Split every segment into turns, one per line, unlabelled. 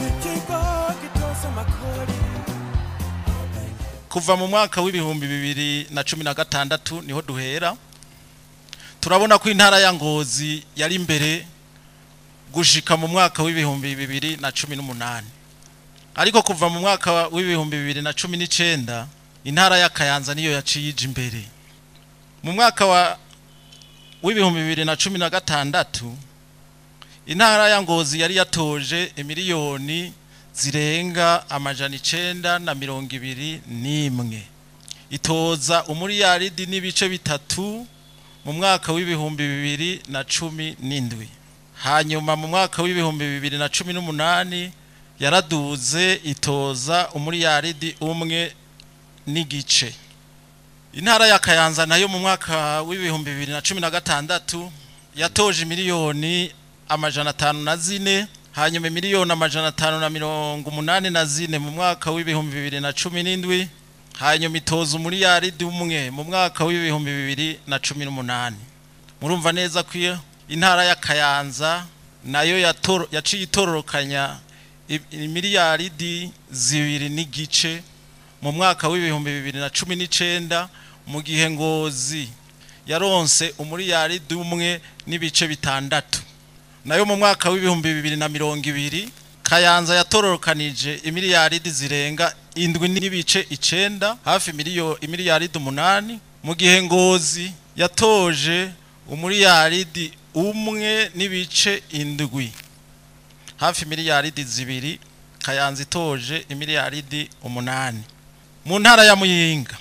kuva mu mwaka w'ibihumbi bibiri na cumi na gatandatu niho duhera turabona ko intara ya ngozi yari imbere gushika mu mwaka w'ibihumbi bibiri na cumi n'umunani ariko kuva mu mwaka w'ibihumbi bibiri na cumi n'icenda intara ya kayanza niyo yaciye ija imbere mu mwaka wa w'ibihumbi bibiri na cumi na gatandatu intara ya ngozi yari yatoje imiliyoni zirenga amajana icenda na mirongo ibiri n'imwe itoza umuriyaridi n'ibice bitatu mu mwaka w'ibihumbi bibiri na cumi n'indwi hanyuma mu mwaka w'ibihumbi bibiri na cumi n'umunani yaraduze itoza umuriyaridi umwe n'igice intara ya kayanza nayo mu mwaka w'ibihumbi bibiri na cumi na gatandatu yatoje miliyoni amajana atanu na zine hanyuma miliyoni amajana atanu na mirongo umunani na zine mu mwaka w'ibihumbi bibiri na cumi n'indwi hanyuma itoza umuriyaridi umwe mu mwaka w'ibihumbi bibiri na cumi n'umunani murumva neza ko iyo intara ya kayanza nayo yatoro- yaciye itororokanya i- imiliyaridi zibiri n'igice mu mwaka w'ibihumbi bibiri na cumi n'icenda mu gihe ngozi yaronse umuriyaridi umwe n'ibice bitandatu nayo mu mwaka w'ibihumbi bibiri na mirongo ibiri kayanza yatororokanije imiliyaridi zirenga indwi n'ibice icenda hafi miliyo imiliyaridi umunani mu gihe ngozi yatoje umuriyaridi umwe n'ibice indwi hafi miliyaridi zibiri kayanza itoje imiliyaridi umunani mu ntara ya muyinga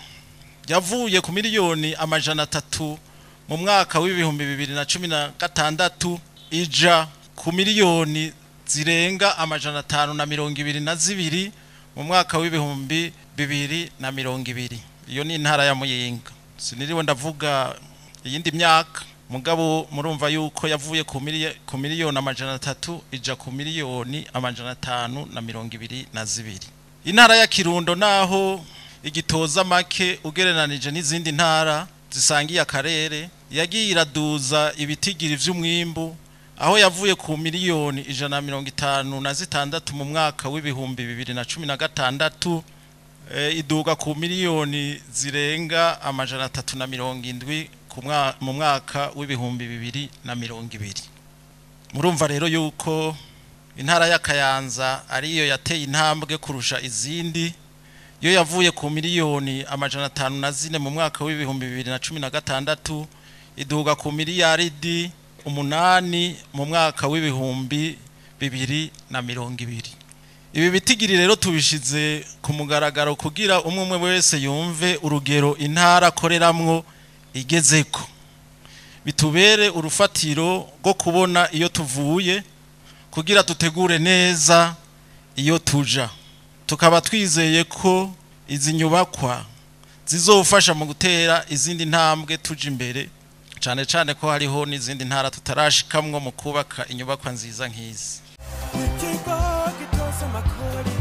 yavuye ku miliyoni amajana atatu mu mwaka w'ibihumbi bibiri na cumi na gatandatu ija ku miliyoni zirenga amajana atanu na mirongo ibiri na zibiri mu mwaka w'ibihumbi bibiri na mirongo ibiri iyo ni intara ya muyinga siniriwe ndavuga iyindi myaka mugabo murumva yuko yavuye ku miliye- ku miliyoni amajana atatu ija ku miliyoni amajana atanu na mirongo ibiri na zibiri intara ya kirundo naho igitoza make ugereranije n'izindi ntara zisangiye akarere yagiye iraduza ibitigiri vy'umwimbu aho yavuye ku miliyoni ijana na mirongo itanu na zitandatu mu mwaka w'ibihumbi bibiri na cumi na gatandatu eh, iduga ku miliyoni zirenga amajana atatu na mirongo indwi ku mwa- mu mwaka w'ibihumbi bibiri na mirongo ibiri murumva rero yuko intara ya kayanza ariyo yateye intambwe kurusha izindi yo yavuye ku miliyoni amajana atanu na zine mu mwaka w'ibihumbi bibiri na cumi na gatandatu iduga ku miliyaridi umunani mu mwaka w'ibihumbi bibiri na mirongo ibiri ibi bitigiri rero tubishize ku mugaragaro kugira umwe umwe wese yumve urugero intara akoreramwo igezeko bitubere urufatiro rwo kubona iyo tuvuye kugira dutegure neza iyo tuja tukaba twizeye ko izi nyubakwa zizofasha mu gutera izindi ntambwe tuja imbere cyane cyane ko hariho n'izindi ntara tutarashikamwo mu kubaka inyubakwa nziza nk'izi
Ikigo gitoza amakori